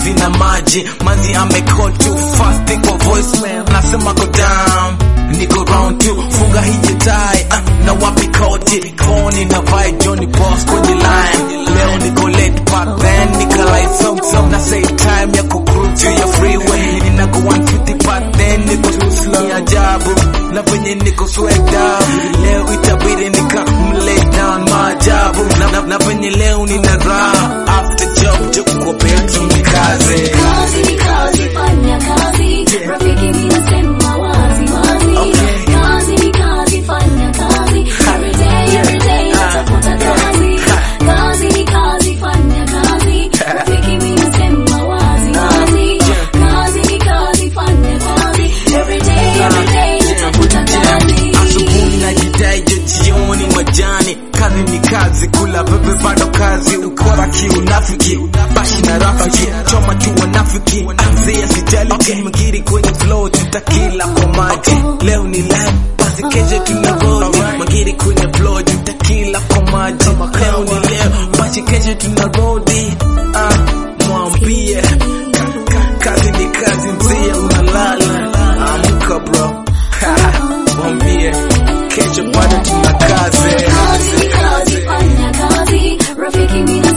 sina maji mazi amecall too fast kwa voicemail nasema go down niko round two funga hije tai uh, na wapi koti koni na vai Johnny Boss kwenye line leo niko late but then nika like some some na say time ya kucruise juu ya freeway ninako 150 but then niko too slow ni ajabu na venye niko sweat down leo itabidi nika mlay down maajabu na, na, na venye leo nina raha after job job kwa betu ni kazi Kazi ni kazi, fanya kazi. Rafiki mimi nasema wazi wazi. Okay. Kazi ni kazi, fanya kazi. Every day, every day, natafuta kazi. Kazi ni kazi, fanya kazi. Rafiki mimi nasema wazi wazi. Kazi ni kazi, fanya kazi. Every day, every day, natafuta kazi. asubuhi na jidai jo jioni majani kazi ni kazi kula pepe bado kazi ukora kiunafiki bashi na rafiki choma tu wanafiki anzia sijali kimgiri kwenye flow tutakila kwa maji leo ni live basi kesho tunarudi magiri kwenye flow tutakila kwa maji leo ni leo basi kesho tunarudi ah mwambie ka- ka- kazi ni kazi mzee unalala amka bro mwambie kesho bado tuna kazi Kazi ni kazi, fanya kazi. Rafiki mimi